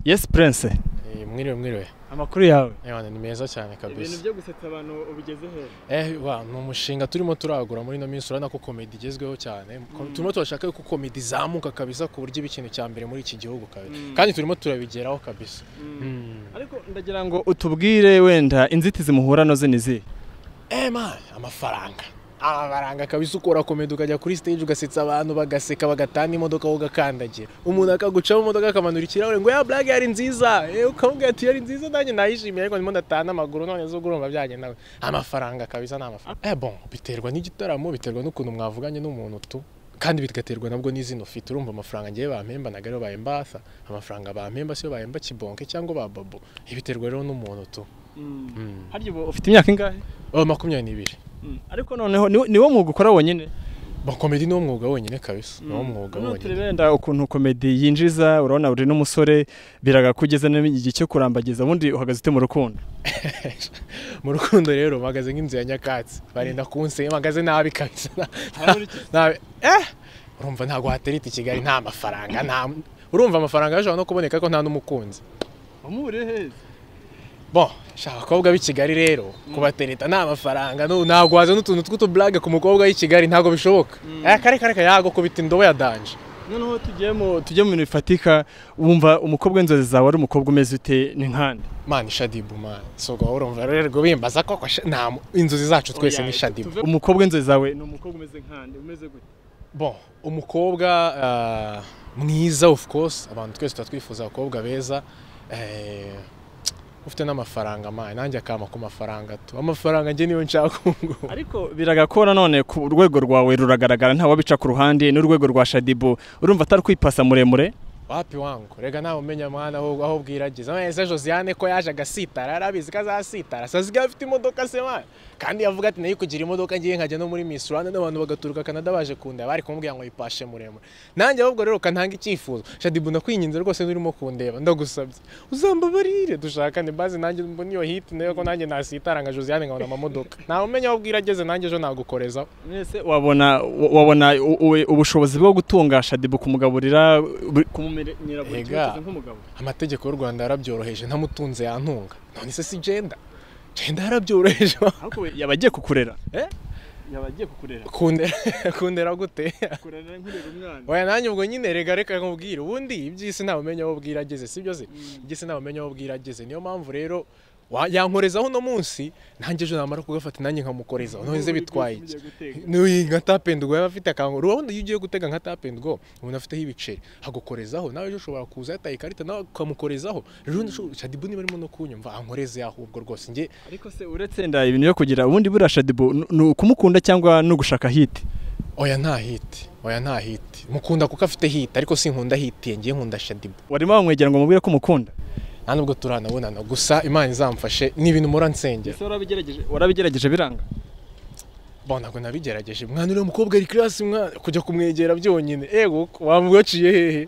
Yes Prince Eh, mwiriwe mwiriwe amakuru yawe Eh, wana, ni meza cyane ibintu kabisa byo gusetsa abantu ubigeze hehe eh wa ni umushinga turimo turagura muri ino minsi urabona ko komedi igezweho cyane Ko- turimo turashaka ko komedi izamuka kabisa ku buryo iba ikintu cya mbere muri iki gihugu kabisa Mm. kandi turimo turabigeraho kabisa Mm. ariko ndagira ngo utubwire wenda inzitizi muhura nazo ni izihe eh man amafaranga amafaranga kabisa ukora komedi ukajya kuri stage ugasetsa abantu bagaseka bagatanga imodoka aho ugakandagira umuntu akagucamo imodoka akamanura ikirahure ngo ya blague yari nziza eh, ukamubwira ati yari nziza nanjye nayishimiye ariko ndimo ndataha n'amaguru none zo urumva byagenda gute?" amafaranga kabisa ni amafaranga eh bon biterwa n'igitaramo biterwa n'ukuntu mwavuganye n'umuntu tu kandi bigaterwa nabwo n'izina ufite urumva amafaranga ngewe bampemba ntago ariyo bahembatha amafaranga bampemba siyo bahemba kibonke cyangwa ba babo biterwa rero n'umuntu tu mm. harya ubu ufite imyaka ingahe oh, makumyabiri n'ibiri ariko noneho ni- ni wo mwuga ukora wonyine Ba komedi ni wo mwuga wonyine kabisa ni wo mwuga Noneho wonyine turebe wenda ukuntu komedi yinjiza urabona uri n'umusore biragakugeza n'igihe cyo kurambagiza ubundi uhagaze ute mu rukundo mu rukundo rero mpagaze nk'inzu ya nyakatsi barinda kunsenya mpagaze nabi kabisa nabi eh urumva ntabwo haterita i kigali nta mafaranga nta urumva amafaranga yashobora no kuboneka ariko nta n'umukunzi wamuburiye heza bo shaka abakobwa b'i kigali rero kubatereta nta mafaranga nu- ntabwo waza n'utuntu tw'utuburage ku mukobwa w'i kigali ntabwo bishoboka eh kare kare kare yagukubita indobo ya danje noneho tugiye mu tujye mu bintu bifatika wumva umukobwa w'inzozi zawe ari umukobwa umeze ute ni nkande mani shadibu mani sogo urumva rero rwo bimbaza ko ko sha- nta mu- inzozi zacu twese ni shadibu umukobwa w'inzozi zawe ni umukobwa umeze nkande umeze gute Bon, umukobwa ah, mwiza of course abantu twese tuba twifuza abakobwa beza eh, ufite n'amafaranga mayi nanjye akama ku mafaranga tu amafaranga njye niyo nshaka ubu ngubu. ariko biragakora none ku rwego rwawe ruragaragara nta wabica ku ruhande n'urwego rwa shadibu urumva atari kwipasa muremure wapi wangu rega nawe umenya mwana aho aho bwirageza ese Josiane ko yaje agasitara arabizi ko azasitara sazika afite imodoka se mayi kandi yavuga ati nayo kugira imodoka ngiye nkajya no muri Miss Rwanda n'abantu bagaturuka Canada baje kundeba bari kumubwira ngo yipashe muremure nanjye ahubwo rero kantanga icyifuzo Shadibu nakwinginze rwose n'urimo kundeba ndagusabye uzambabarire dushakane bazi nanjye mbona iyo hit nayo ko nanjye nasitara nka Josiane nkabona amamodoka nawe umenya aho bwirageze nanjye ejo nagukorezaho mwese wabona wabona ubushobozi bwo gutunga shadibu kumugaburira kumumenyera buri kimwe cyose nk'umugabo amategeko y'u Rwanda yarabyoroheje ntamutunze yantunga none se si genda genda yarabyoroheje ariko we yaba agiye kukurera Eh? yaba agiye kukurera kundera kundera gute kurera nkurera umwana oya nanjye ubwo nyine rega reka nkubwire ubundi iby'isi ntawe umenya aho bwira ageze sibyo se iby'isi ntawe umenya aho bwira ageze niyo mpamvu rero wa- yankorezaho uno munsi nanjye ejo namara kugafata nanjye nkamukorezaho none se bitwaye iki nuyi nka tapendugo yaba afite akanguru ubundi iyo ugiye gutega nka tapendugo umuntu afiteho ibiceri agukorezaho nawe ejo ushobora kuza yataye ikarita nawe ukamukorezaho rero ndashobora shadibu niba arimo no kunyumva ankoreze ahubwo rwose njye ariko se uretse nda ibintu byo kugira ubundi buriya shadibu ni- ni ukumukunda cyangwa ni ugushaka hiti oya nta hiti oya nta hiti mukunda kuko afite hiti ariko sinkunda hiti ngiye nkunda shadibu warimo wamwegera ngo mubwire ko umukunda nta nubwo turanabonana gusa imana izamfashe ni ibintu mpora nsengera warabigerageje warabigerageje biranga bo ntabwo nabigerageje mwana uriya mukobwa ari kirasi mwana kujya kumwegera byonyine ego wamwaciye hehe